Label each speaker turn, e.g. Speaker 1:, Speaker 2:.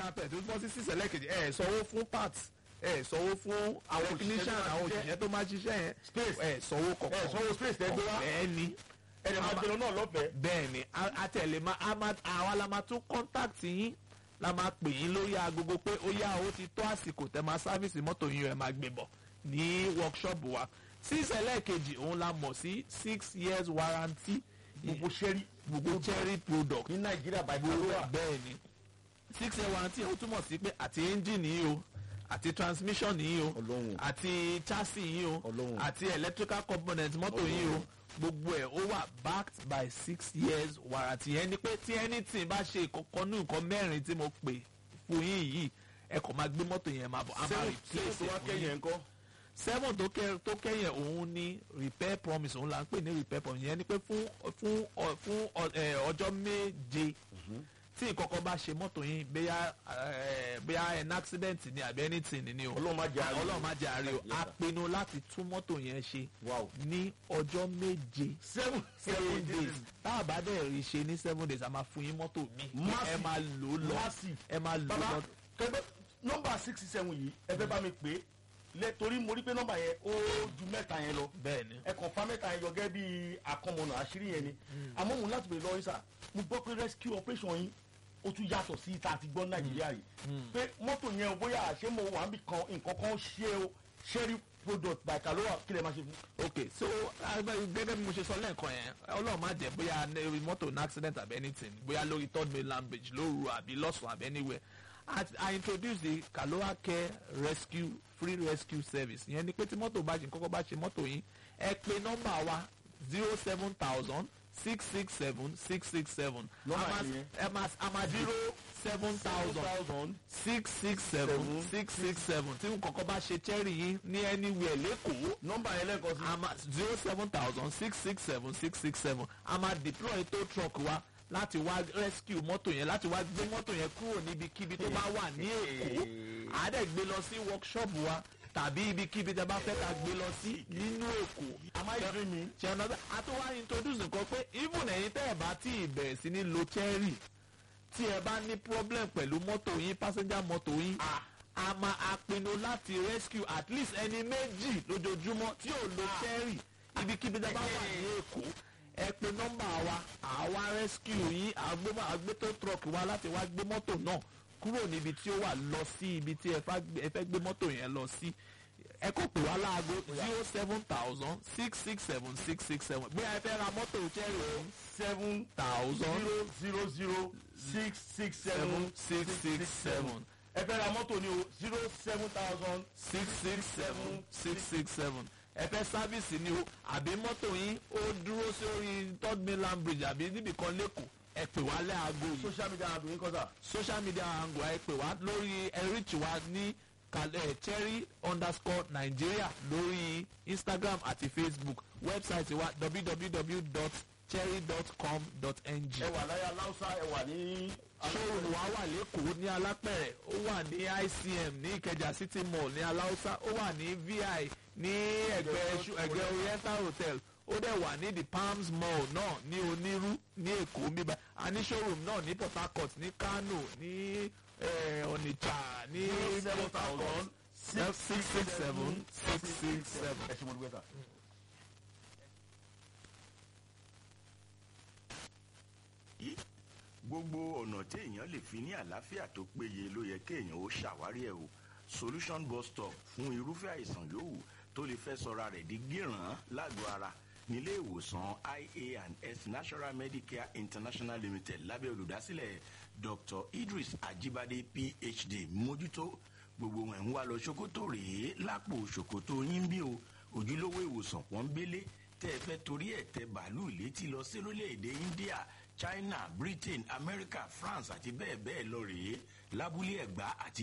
Speaker 1: carpet tó bọ́ sí six ẹlẹ́kejì ẹ̀ sanwó fún parts ẹ̀ sanwó fún àwọn technician àwọn òṣìṣẹ́ tó máa ṣiṣẹ́ yẹn
Speaker 2: Space.
Speaker 1: ẹ̀ sanwó
Speaker 2: ẹ
Speaker 1: kọ̀ọ̀kan
Speaker 2: sanwó space tẹ gbé wá
Speaker 1: ọ̀fẹ́ ni
Speaker 2: ẹ̀rẹ̀ máa jẹun náà lọ́fẹ̀ẹ́.
Speaker 1: bẹ́ẹ̀ ni a- a tẹ̀lé ma a ma àwa la máa tún contact yín la máa pè yín lórí agogo pé ó yá o ti tó àsìkò tẹ máa sáfìsì mọ́tò yín ẹ̀ máa gbé bọ̀ ní workshop wa six ẹlẹ́ẹ̀kejì òun la mọ̀ sí six years warranty
Speaker 2: gbogbo sẹ́rí
Speaker 1: gbogbo cherry product
Speaker 2: ní nàìjíríà báyìí
Speaker 1: gbogbo
Speaker 2: ló
Speaker 1: ẹ̀
Speaker 2: wà.
Speaker 1: bẹ́ẹ̀ ni six year warranty ó túmọ̀ sí pé àti engine yìí o àti transmission yìí o
Speaker 2: Ọlọ́run.
Speaker 1: àti chassis yìí o
Speaker 2: Ọlọ́run.
Speaker 1: àti electrical component mọ́tò yìí o gbogbo ẹ̀ ó wà backed by six years warranty yẹn ni pé tí anything bá ṣe ìkọ̀kan ní nǹkan mẹ́rin tí mo pè fún yín yìí ẹ kàn máa gbé mọ́tò yẹn máa bọ̀ a máa
Speaker 2: sẹ́wọ̀n
Speaker 1: replace
Speaker 2: tó wá
Speaker 1: ẹ̀ fún
Speaker 2: kẹ́yìn
Speaker 1: yín
Speaker 2: ẹ̀ ń kọ́.
Speaker 1: seven tó kẹ tó kẹyìn òun ní repair promise òun là ń pè ní repair promise yẹn ni pé fún fún ọ- fún ọ- ẹ, ọjọ́ méje tí ìkọ̀kọ̀ bá ṣe mọ́tò yín bóyá ẹ, bóyá an accident ni àbí anything ni o
Speaker 2: ọlọ́run má jẹ́ àárẹ̀.
Speaker 1: ọlọ́run má jẹ́ àárẹ̀ o
Speaker 2: Yes,
Speaker 1: a
Speaker 2: sir.
Speaker 1: pinnu láti tún mọ́tò yẹn ṣe
Speaker 2: Wow.
Speaker 1: ní ọjọ́ méje
Speaker 2: seven
Speaker 1: seven days tá a bá dẹ̀ rí ṣe ní seven days a máa fún yín mọ́tò mi
Speaker 2: Massive.
Speaker 1: ẹ máa lò ó lọ
Speaker 2: Massive.
Speaker 1: ẹ máa lò ó
Speaker 2: baba
Speaker 1: lọ.
Speaker 2: kẹgbẹ́ nọ́mbà six seven yìí ẹ fẹ́ bá mi pè é lẹ torí mo rí pé nọ́mbà yẹn ó ju mẹ́ta yẹn lọ
Speaker 1: bẹ́ẹ̀ ni
Speaker 2: ẹ kàn fa mẹ́ta yẹn yọ gẹ́gẹ́ bí akọmọnà àṣírí yẹn ni àmọ́ mo láti bèrè lọ́wọ́ yín sà mo gbọ́ pé rescue operation yín ó tún yàtọ̀ sí ìta àti gbọ́ nàìjíríà yìí pé mọ́tò yẹn o bóyá àṣé mo wà níbi kan nǹkan kan ṣe o sherry product by kaloa kí lè máa ṣe fún.
Speaker 1: ok so agbe- gẹ́gẹ́ bí mo ṣe sọ lẹ́ẹ̀kan yẹn ọlọ́run má jẹ́ bóyá ní mọ́tò ní accident àbí anything bóyá lórí third mainland bridge lóru àbí lọ́sùn àbí anywhere I, I introduce the Kaloa Care Rescue Free Rescue Service ìyẹn ni pé tí mọ́tò bá ṣe kọ́kọ́ bá ṣe mọ́tò yín ẹ pe nọ́mbà wa zero seven thousand six six seven six six seven
Speaker 2: Nọ́mbà yẹn.
Speaker 1: ẹ máa a máa zero seven thousand
Speaker 2: thousand
Speaker 1: six six seven six six seven tí nǹkan bá ṣe cherry yín ní anywhere lẹ́kọ̀ọ́
Speaker 2: nọ́mbà yẹn lẹ́ẹ̀kan sí.
Speaker 1: a máa zero seven thousand six six seven six six seven a máa deploy tow truck wa láti wá rescue mọ́tò yẹn láti wá gbé mọ́tò yẹn kúrò níbikíbi tó bá wà ní èkó àádẹ́ gbé lọ sí workshop wa tàbí ibikíbi tẹ bá fẹ́ ká gbé lọ sí nínú èkó.
Speaker 2: am I dreaming?
Speaker 1: ṣe ọ̀nà bẹ́ẹ̀ a tún wá introduce nǹkan pé even ẹ̀yin tẹ́ ẹ̀ bá tí ì bẹ̀rẹ̀ sí ní lo cherry tí ẹ bá ní problem pẹ̀lú mọ́tò yín passenger mọ́tò yín a máa a pinnu láti rescue at least ẹni méjì lójoojúmọ́ tí ò lo cherry ibikíbi tẹ́ bá wà ní èkó ẹ pe nọ́mbà wa àwa rescue yín àgbé- àgbétó truck wa láti wá gbé mọ́tò náà kúrò níbi tí ó wà lọ sí ibi tí ẹ fá gbé- ẹ fẹ́ gbé mọ́tò yẹn lọ sí ẹ kò pè wá láago zero seven thousand six six seven six six seven bí ẹ fẹ́ ra mọ́tò cherry o
Speaker 2: seven
Speaker 1: thousand
Speaker 2: zero zero zero six six seven
Speaker 1: six six seven
Speaker 2: ẹ fẹ́ ra mọ́tò ni o zero seven thousand
Speaker 1: six six seven six six seven ẹ fẹ́ sáfìsì ni o àbí mọ́tò yín ó dúró sórí third mainland bridge àbí níbìkan lẹ́kọ̀ọ́ ẹ pè wá lẹ́àgò yìí
Speaker 2: social media handle yín kọ́sà
Speaker 1: social media angle ẹ pè wá lórí ẹ reach wa ní kalẹ̀ cherry underscore nigeria lórí instagram àti facebook website wa www.cherry.com.ng
Speaker 2: ẹ wà láyé aláùsá ẹ wà ní.
Speaker 1: showroom wa wà lẹ́kọ̀ọ́ ní alápẹ̀rẹ̀ ó wà ní icm ní ìkẹjà city mall ní aláùsá ó wà ní vi ní ẹgbẹ́ Ṣu- ẹgbẹ́ oriental hotel ó dẹ̀ wà ní the palms mall náà ní onírú ní èkó bíbá a ní showroom náà ní port harcourt ní kano ní eh, onitsha ní
Speaker 2: seven
Speaker 1: port harcourt
Speaker 2: thousand
Speaker 1: six six seven six six seven.
Speaker 2: ẹ ṣe mo dúpẹ́ sà.
Speaker 3: yìí gbogbo ọ̀nà tí èèyàn lè fi ní àlàáfíà tó péye ló yẹ kéèyàn ó ṣàwárí ẹ̀ o solution bus stop fún irúfẹ́ àìsàn yòówù tó lè fẹ́ sọra rẹ̀ di gíràn lágọ̀ọ́ ara nílé ìwòsàn ia and s national medicare international limited lábẹ́ olùdásílẹ̀ dr idris ajibade phd mójútó gbogbo wọn ń wá lọ ṣòkòtò rèé lápò ṣòkòtò yín bí o ojúlówó ìwòsàn pọ́nbélé tẹ́ ẹ fẹ́ torí ẹ̀ tẹ bàálù létí lọ sí orílẹ̀-èdè india china britain america france àti bẹ́ẹ̀ bẹ́ẹ̀ lọ rèé lábúlé ẹ̀gbá àti